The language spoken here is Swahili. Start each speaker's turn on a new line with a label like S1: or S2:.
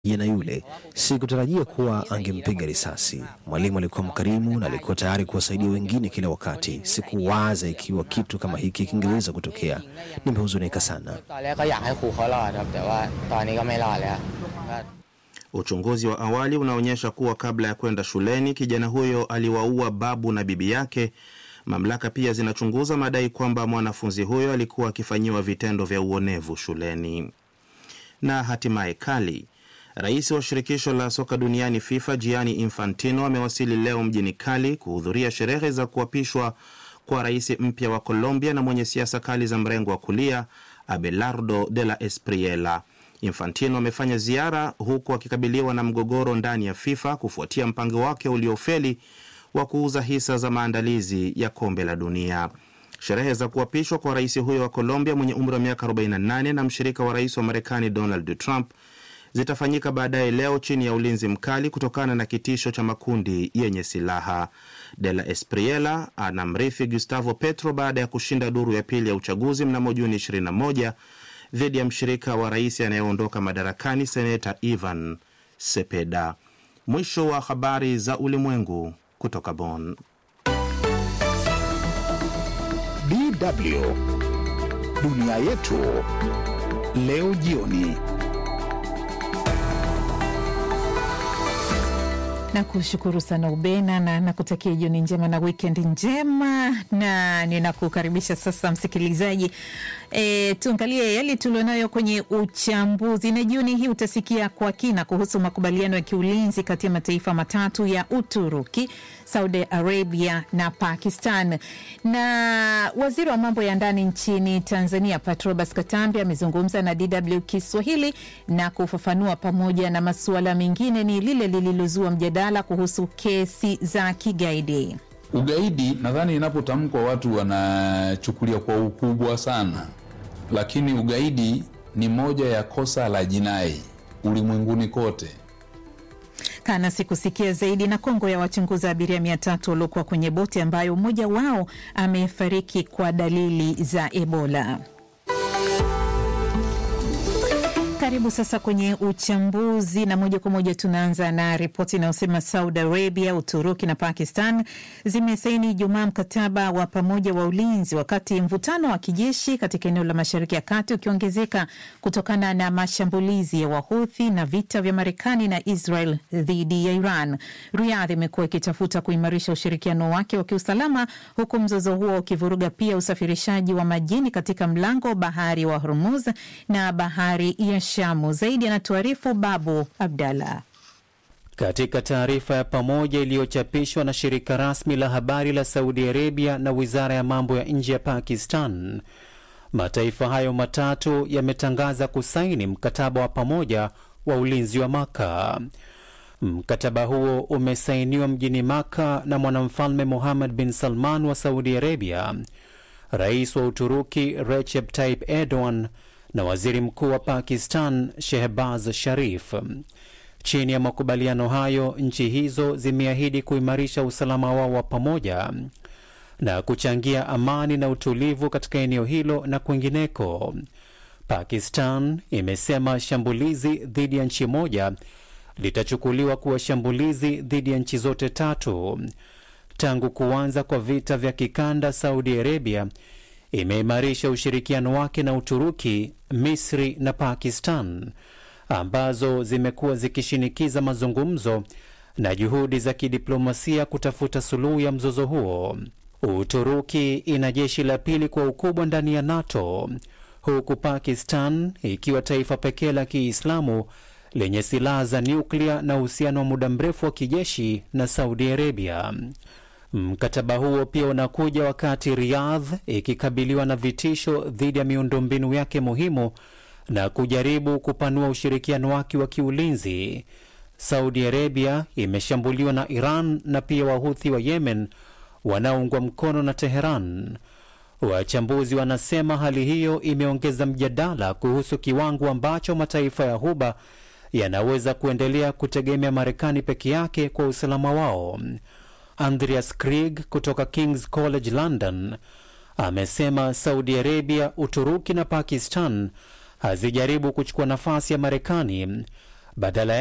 S1: na yule. Sikutarajia kuwa angempiga risasi. Mwalimu alikuwa mkarimu na alikuwa tayari kuwasaidia wengine kila wakati. Sikuwaza ikiwa kitu kama hiki kingeweza kutokea. Nimehuzunika sana.
S2: ตอนแรกก็อยากให้ครูเขารอดครับ แต่ว่าตอนนี้ก็ไม่รอดแล้วก็
S3: Uchunguzi wa awali unaonyesha kuwa kabla ya kwenda shuleni kijana huyo aliwaua babu na bibi yake. Mamlaka pia zinachunguza madai kwamba mwanafunzi huyo alikuwa akifanyiwa vitendo vya uonevu shuleni. Na hatimaye Kali, rais wa shirikisho la soka duniani FIFA Gianni Infantino amewasili leo mjini Kali kuhudhuria sherehe za kuapishwa kwa rais mpya wa Colombia na mwenye siasa kali za mrengo wa kulia Abelardo de la Espriella. Infantino amefanya ziara huku akikabiliwa na mgogoro ndani ya FIFA kufuatia mpango wake uliofeli wa kuuza hisa za maandalizi ya kombe la dunia. Sherehe za kuapishwa kwa rais huyo wa Colombia mwenye umri wa miaka 48 na mshirika wa rais wa Marekani Donald Trump zitafanyika baadaye leo chini ya ulinzi mkali kutokana na kitisho cha makundi yenye silaha. De la Espriella anamrithi Gustavo Petro baada ya kushinda duru ya pili ya uchaguzi mnamo Juni 21 dhidi ya mshirika wa rais anayeondoka madarakani seneta Ivan Sepeda. Mwisho wa habari za ulimwengu kutoka Bonn.
S4: DW dunia yetu leo jioni.
S5: na kushukuru sana Ubena na nakutakia jioni njema na weekend njema, na ninakukaribisha sasa msikilizaji, e, tuangalie yale tulionayo kwenye uchambuzi. Na jioni hii utasikia kwa kina kuhusu makubaliano ya kiulinzi kati ya mataifa matatu ya Uturuki, Saudi Arabia na Pakistan. Na waziri wa mambo ya ndani nchini Tanzania Patrobas Katambi amezungumza na DW Kiswahili na kufafanua pamoja na masuala mengine ni lile lililozua mjadala kuhusu kesi za kigaidi.
S6: Ugaidi nadhani inapotamkwa watu wanachukulia kwa ukubwa sana, lakini ugaidi ni moja ya kosa la jinai ulimwenguni kote.
S5: Kanasi kusikia zaidi. Na Kongo ya wachunguza abiria mia tatu waliokuwa kwenye boti ambayo mmoja wao amefariki kwa dalili za Ebola. Karibu sasa kwenye uchambuzi na moja kwa moja tunaanza na ripoti inayosema Saudi Arabia, Uturuki na Pakistan zimesaini Ijumaa mkataba wa pamoja wa ulinzi, wakati mvutano wa kijeshi katika eneo la Mashariki ya Kati ukiongezeka kutokana na mashambulizi ya Wahuthi na vita vya Marekani na Israel dhidi ya Iran. Riyadh imekuwa ikitafuta kuimarisha ushirikiano wake wa kiusalama, huku mzozo huo ukivuruga pia usafirishaji wa majini katika mlango wa bahari wa Hormuz na bahari ya Shamu. Zaidi anatuarifu Babu Abdallah.
S7: Katika taarifa ya pamoja iliyochapishwa na shirika rasmi la habari la Saudi Arabia na wizara ya mambo ya nje ya Pakistan, mataifa hayo matatu yametangaza kusaini mkataba wa pamoja wa ulinzi wa Maka. Mkataba huo umesainiwa mjini Maka na mwanamfalme Muhammad bin Salman wa Saudi Arabia, rais wa Uturuki Recep Tayyip Erdogan na waziri mkuu wa Pakistan Shehbaz Sharif. Chini ya makubaliano hayo, nchi hizo zimeahidi kuimarisha usalama wao wa pamoja na kuchangia amani na utulivu katika eneo hilo na kwingineko. Pakistan imesema shambulizi dhidi ya nchi moja litachukuliwa kuwa shambulizi dhidi ya nchi zote tatu. Tangu kuanza kwa vita vya kikanda, Saudi Arabia imeimarisha ushirikiano wake na Uturuki, Misri na Pakistan ambazo zimekuwa zikishinikiza mazungumzo na juhudi za kidiplomasia kutafuta suluhu ya mzozo huo. Uturuki ina jeshi la pili kwa ukubwa ndani ya NATO, huku Pakistan ikiwa taifa pekee la Kiislamu lenye silaha za nyuklia na uhusiano wa muda mrefu wa kijeshi na Saudi Arabia. Mkataba huo pia unakuja wakati Riyadh ikikabiliwa na vitisho dhidi ya miundombinu yake muhimu na kujaribu kupanua ushirikiano wake wa kiulinzi. Saudi Arabia imeshambuliwa na Iran na pia Wahuthi wa Yemen wanaoungwa mkono na Teheran. Wachambuzi wanasema hali hiyo imeongeza mjadala kuhusu kiwango ambacho mataifa ya Ghuba yanaweza kuendelea kutegemea Marekani peke yake kwa usalama wao. Andreas Krieg kutoka King's College London amesema Saudi Arabia, Uturuki na Pakistan hazijaribu kuchukua nafasi ya Marekani badala